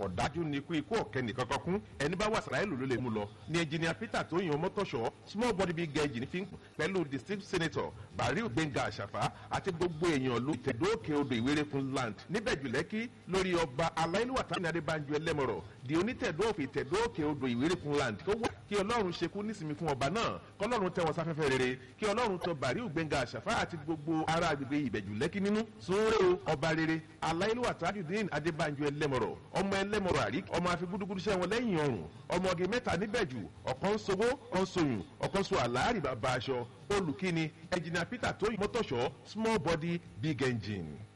ọ̀dájú ni ikú ikú ọ̀kẹ́ nìkan kan kún ẹni bá wà sàráìlú ló lè mú lọ ní ẹnjìnìà peter tó yan mọ́tòṣọ́ small body big engine fi ń pẹ̀lú district senator bariu gbẹ̀ngà àṣàfà àti gbogbo èèyàn ló tẹ̀dóòkè odò ìwérékun land níbẹ̀ jùlẹ́kí lórí ọba aláìlúwà tàbí adébánjú ẹlẹ́mọ̀rọ̀ di onítẹ̀dóòfin tẹ̀dóòkè odò ìwérékun land tó wà kí ọlọ́run ṣekú nísìmí fún ọba náà kọlọ́run tẹ wọn sáfẹ́fẹ́ rere kí ọlọ́run tọ bariu gbẹ̀ngà àṣàfà àti gbogbo ará agbègbè ìbẹ̀jùlẹ́kí nínú sunre o ọba rere aláìlúwà tajudeen adébánjú ẹlẹ́mọ̀rọ̀ ọmọ ẹlẹ́mọ̀rọ̀ àrí ọmọ afigbúdúgbúdú sẹ́wọ̀n lẹ́yìn ọrùn ọmọge mẹ́ta níbẹ̀jù ọ̀kan sowó ọ̀kan soyún ọ̀kan so àlàárì bàbá aṣọ olùkíni ẹnjìnà peter tó mọ́tòṣọ́ small body big engine.